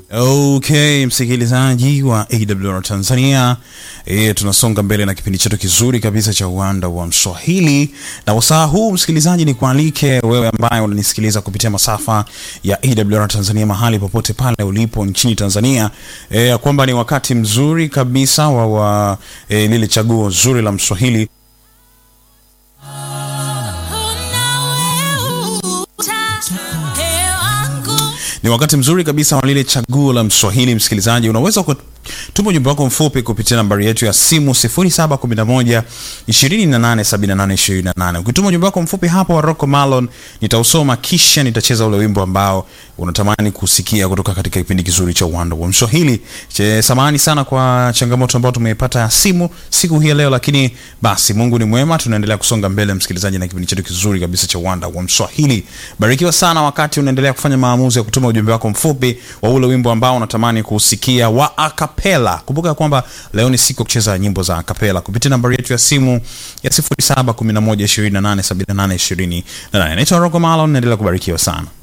Okay, msikilizaji wa AWR Tanzania, e, tunasonga mbele na kipindi chetu kizuri kabisa cha uwanda wa Mswahili, na wasaa huu msikilizaji, ni kualike wewe ambaye unanisikiliza kupitia masafa ya AWR Tanzania mahali popote pale ulipo nchini Tanzania, e, kwamba ni wakati mzuri kabisa wa, wa e, lile chaguo zuri la Mswahili ni wakati mzuri kabisa wa lile chaguo la Mswahili. Msikilizaji, unaweza kutuma ujumbe wako mfupi kupitia nambari yetu ya simu 0711 287828. Ukituma ujumbe wako mfupi hapo wa Rocco Malon nitausoma, kisha nitacheza ule wimbo ambao unatamani kusikia kutoka katika kipindi kizuri cha uwanda wa Mswahili. Samahani sana kwa changamoto ambayo tumeipata ya simu siku hii leo, lakini basi Mungu ni mwema, tunaendelea kusonga mbele msikilizaji, na kipindi chetu kizuri kabisa cha uwanda wa Mswahili. Barikiwa sana wakati unaendelea kufanya maamuzi ya kutuma ujumbe wako mfupi wa ule wimbo ambao unatamani kusikia wa akapela. Kumbuka kwamba leo ni siku ya kucheza nyimbo za akapela kupitia nambari yetu ya simu ya 0711287828. Naitwa Rocco Malon, naendelea kubarikiwa sana.